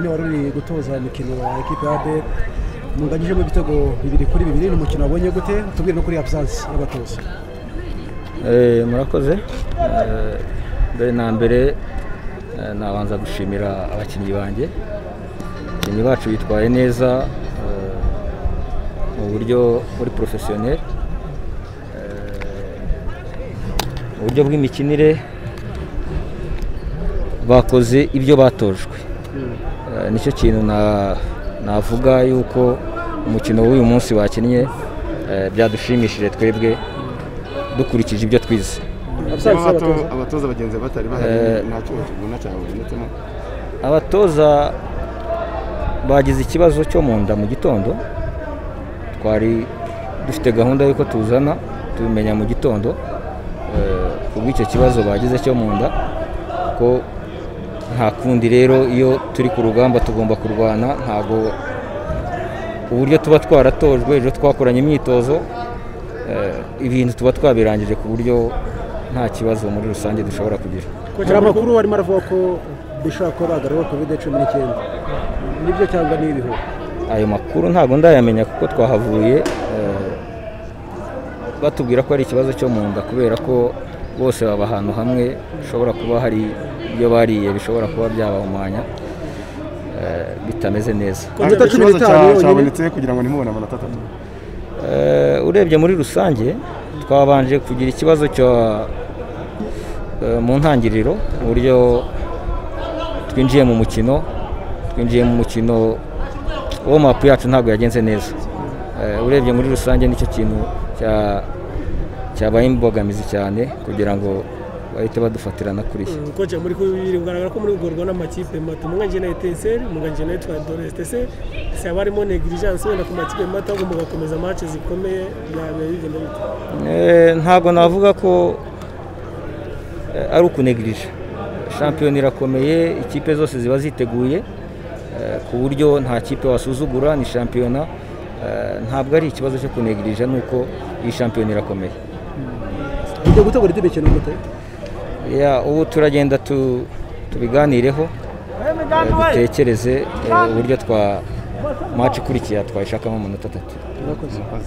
waruri gutoza imikino wa ekipe ya ADEL munganyijemo ibitego bibiri kuri bibiri ni umukino wabonye gute tubwire no kuri absence y'abatoza murakoze mbere na mbere nabanza gushimira abakinnyi banjye abakinnyi bacu bitwaye neza mu buryo muri porofesiyoneri mu buryo bw'imikinire bakoze ibyo batojwe nicyo kintu navuga yuko umukino w'uyu munsi bakinnye byadushimishije twebwe dukurikije ibyo twize abatoza bagenzi batari bahari ntacyo bakibona cyangwa babonetsemo abatoza bagize ikibazo cyo mu nda mu gitondo twari dufite gahunda y'uko tuzana tubimenya mu gitondo kubw'icyo kibazo bagize cyo mu nda ko nta kundi rero iyo turi ku rugamba tugomba kurwana ntabwo uburyo tuba twaratojwe ejo twakoranye imyitozo ibintu tuba twabirangije ku buryo nta kibazo muri rusange dushobora kugira hari amakuru warimo aravuga ko bishobora kuba bagarura kovide cumi n'icyenda nibyo cyangwa ni ibihu ayo makuru ntabwo ndayamenya kuko twahavuye batubwira ko ari ikibazo cyo mu nda kubera ko bose baba ahantu hamwe bishobora kuba hari ibyo bariye bishobora kuba byabahumanya bitameze neza ikibazo cyabonetse kugira ngo nimubone amanota atatu urebye muri rusange twabanje kugira ikibazo mu ntangiriro uburyo twinjiye mu mukino twinjiye mu mukino wo mapu yacu ntabwo yagenze neza urebye muri rusange nicyo kintu cyabaye imbogamizi cyane kugira ngo bahite badufatirana kuri iki koca muri kugaragara ko muri ugorwa n'amakipe mato umwanje na eteseri umwanje na etwa doresitese si haba harimo negligence wenda ku makipe mato agomba agakomeza match zikomeye byaba bigenda bite ntabwo navuga ko ari ukunegirije shampiyona irakomeye ikipe zose ziba ziteguye ku buryo nta kipe wasuzugura ni shampiyona ntabwo ari ikibazo cyo kunegirije nuko iyi shampiyona irakomeye tujya gutegura ibyo mikino gute ubu turagenda tubiganireho dutekereze uburyo twa maci ikurikiye twayishakamo amanota atatu